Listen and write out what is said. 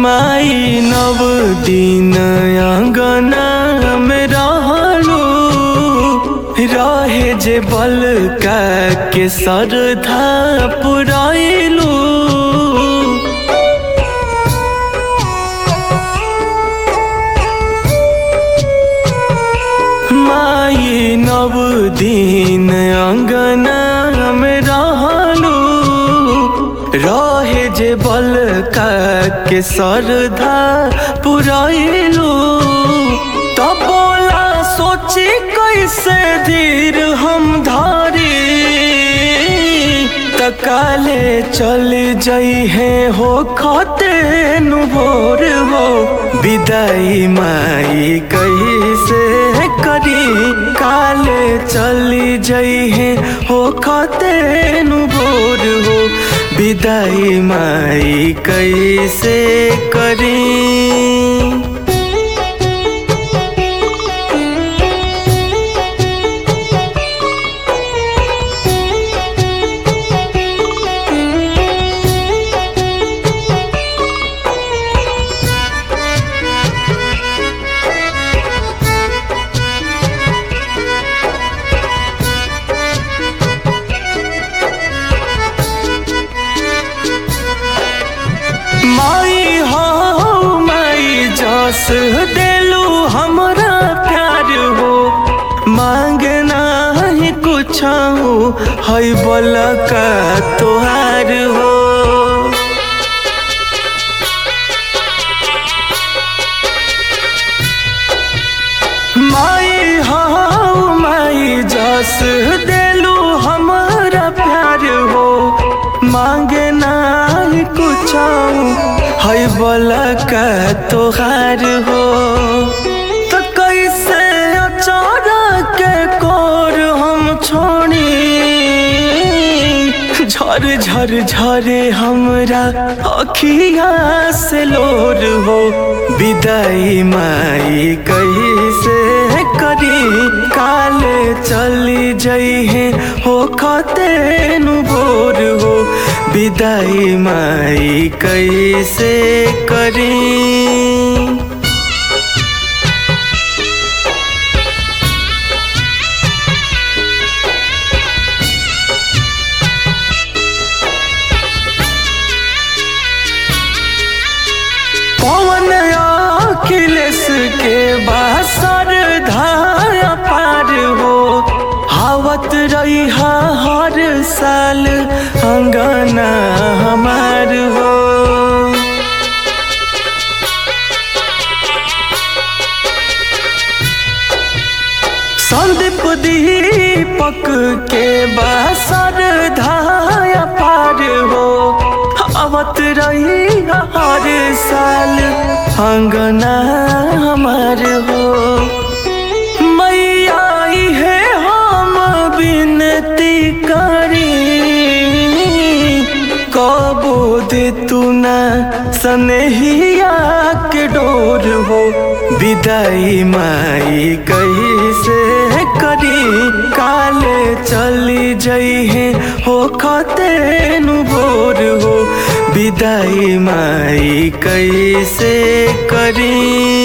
माई नव दिन अंगना में रहलू रहे जे बल का के सरधा पुराइलू माई नव दिन अंगना में रहलू रहे जे बल का के सरधा पुराइलू तब बोला सोची कैसे धीर हम धारी तकाले चल जई है हो खाते नु भोर हो विदाई माई कैसे करी काले चली जई है हो खाते नु भोर हो विदाई माई कैसे करी माई हो माई जस देलू हमरा प्यार हो मांगना ही कुछ है बोल का तोहार हो माई हो माई जस देलू हमरा प्यार हो मांगना ही कुछ है बोल का तोहार हो तो कैसे अचारा के कोर हम छोड़ी झर झर झरे हमरा अखिया से लोर हो विदाई माई कैसे करी काले चली जई है हो खते नु भोर हो विदाई माई कैसे करी पवन अखिलेश के बासर धाया पार हो हावत रही हर साल अंगना हमार हो संदीप दीपक के बासर धाया पार हो आवत रही हर साल अंगना हमार हो मैया है हम विनती करी कबो दे तू ना सनहिया के डोर हो विदाई माई कैसे करी काले चली जई है हो खते नु भोर हो विदाई माई कैसे करी